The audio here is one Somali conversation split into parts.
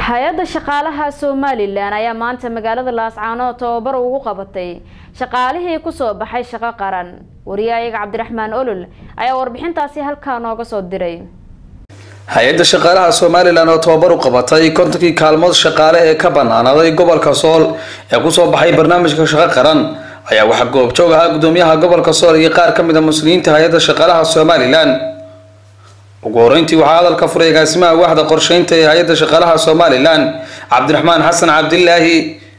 hay-adda shaqaalaha somalilan ayaa maanta magaalada laascaanood tababar ugu qabatay shaqaalihii kusoo baxay shaqo qaran wariyahayaga cabdiraxmaan olol ayaa warbixintaasi halkaa nooga soo diray hay-adda shaqaalaha somalilan oo tababar u qabatay kontonkii kaalmood shaqaale ee ka banaanaaday gobolka sool ee kusoo baxay barnaamijka shaqo qaran ayaa waxaa goobjoog ahaa gudoomiyaha gobolka sool iyo qaar ka mid a muslimiinta hay-adda shaqaalaha somalilan ugu horeyntii waxaa hadalka furay agaasimaha waaxda qorsheynta ee hay-adda shaqaalaha somalilan cabdiraxmaan xasan cabdilaahi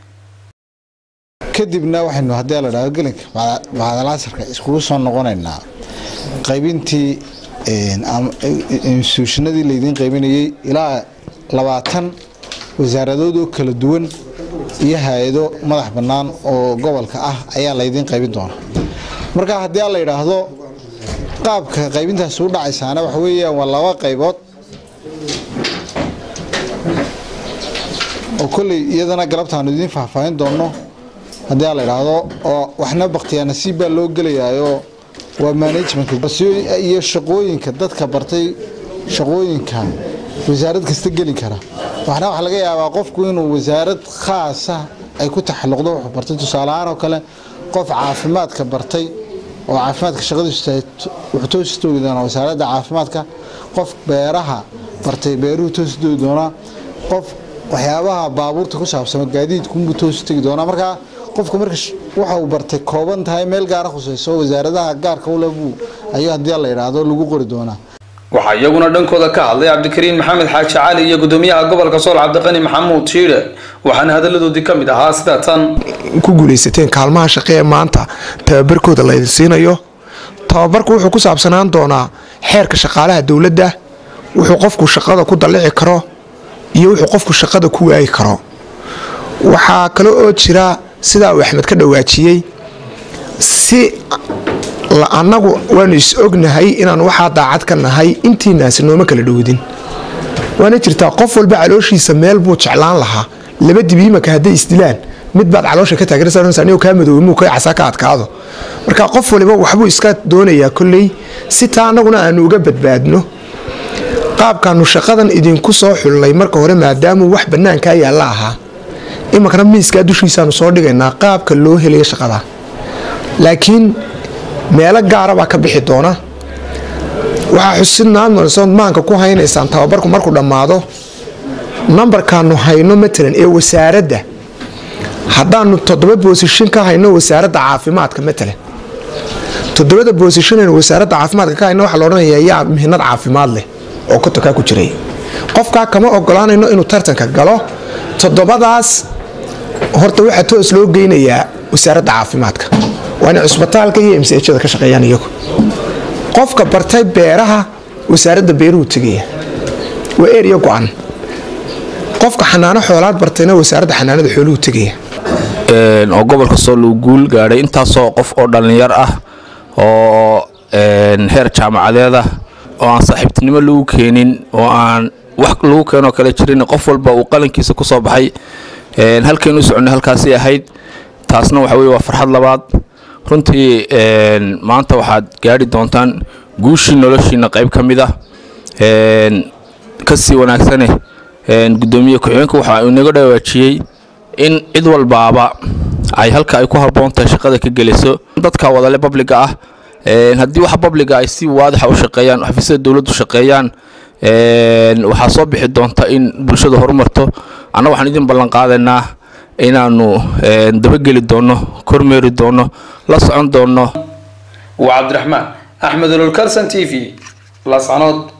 kadibna waxaynu haddii la dhahdo gelinka macdalaasarka iskugu soo noqonaynaa qaybintii instituushinadii laydiin qaybinayay ilaa labaatan wasaaradood oo kala duwan iyo hay-ado madax bannaan oo gobolka ah ayaa laydiin qaybin doona marka haddii la yidhaahdo qaabka qaybintaas u dhacaysaana waxa weeyaan waa laba qaybood oo kolley iyadana galabtaanu idiin faahfaahin doonno haddii la yidhaahdo oo waxna baktiyaa nasiib baa loo gelayaayo waa managementka iyo shaqooyinka dadka bartay shaqooyinka wasaarad kasta geli kara waxna waxa laga yaabaa qofku inuu wasaarad khaasa ay ku taxalluqdo wuxuu bartay tusaaleahaan oo kale qof caafimaadka bartay oo caafimaadka shaqadiisu wuxuu toosi toogi doonaa wasaaradda caafimaadka qof beeraha bartay beeruhu toosi toogi doonaa qof waxyaabaha baabuurta ku saabsama gaadiidkunbuu toosi tegi doonaa markaa qofku marka waxa uu bartay kooban tahay meel gaara khusayso wasaaradaha gaarka ulebuu ayuu haddii la yidhaahdo lagu qori doonaa waxaa iyaguna dhankooda ka hadlay cabdikariin maxamed xaaji cali iyo gudoomiyaha gobolka sool cabdiqani maxamuud shiire waxaana hadaladoodii ka mid ahaa sida tan ku guulaysateen kaalmaha shaqe ee maanta tababarkooda laydin siinayo tababarku wuxuu ku saabsanaan doonaa xeerka shaqaalaha dowladda wuxuu qofku shaqada ku dallici karo iyo wuxuu qofku shaqada ku waayi karo waxaa kale oo jira sidaa uu axmed ka dhawaajiyey si annagu waanu is ognahay inaan waxaa daacad ka nahay intiinaasi nooma kala dhowdin waana jirtaa qof walba calooshiisa meel buu jeclaan lahaa laba dibiimaka hadday isdilaan mid baad caloosha ka taageersanaysa kaa madoobe muu ka casaa ka adkaado marka qof waliba waxbuu iska doonayaa kolley si taa annaguna aanu uga badbaadno qaabkaanu shaqadan idinku soo xullay marka hore maadaamuu wax bannaankaa yaalla ahaa iminkana miiskaa dushiisaanu soo dhigaynaa qaabka loo helaya shaqada laakiin meelo gaara baa ka bixi doona waxaa xusidnaad marsood maanka ku haynaysaan tababarku markuu dhammaado nambarkaanu hayno matalan ee wasaaradda haddaanu toddoba boosishin ka hayno wasaaradda caafimaadka matalan toddobada boosishinaynu wasaaradda caafimaadka ka hayno waxaa la odhanayaa yaa mihinad caafimaad leh oo kotokaa ku jiray qofkaa kama ogolaanayno inuu tartanka galo toddobadaas horta waxaa toos loo geynayaa wasaaradda caafimaadka waa inay cusbitaalka iyo msjada ka shaqeeyaan iyagu qofka bartay beeraha wasaaradda beeruhu tegaya waa erya go-an qofka xanaano xoolaad bartayna wasaaradda xanaanada xooluhu tegaya oo gobolka sool uu guul gaadhay intaasoo qof oo dhallinyar ah oo heer jaamacadeed ah oo aan saaxiibtinimo lagu keenin oo aan wax lagu keenoo kale jirin qof walba uu qalankiisa ku soo baxay halkaynu u soconay halkaasi ahayd taasna waxa weye waa farxad labaad runtii maanta waxaad gaadhi doontaan guushii noloshiina qayb ka mid ah kasii wanaagsane gudoomiye ku-xigeenka waxa uu inaga dhawaajiyey in cid walbaaba ay halka ay ku habboon tahay shaqada ka geliso dadka wadale babliga ah haddii wax babliga ay si waadixa u shaqeeyaan xafiisyada dowladdu shaqeeyaan waxaa soo bixi doonta in bulshada horumarto anna waxaan idin ballan qaadaynaa inaanu dabageli doonno kormeeri doonno la socon doonno waa cabdiraxmaan axmed ololkalson t v lascanood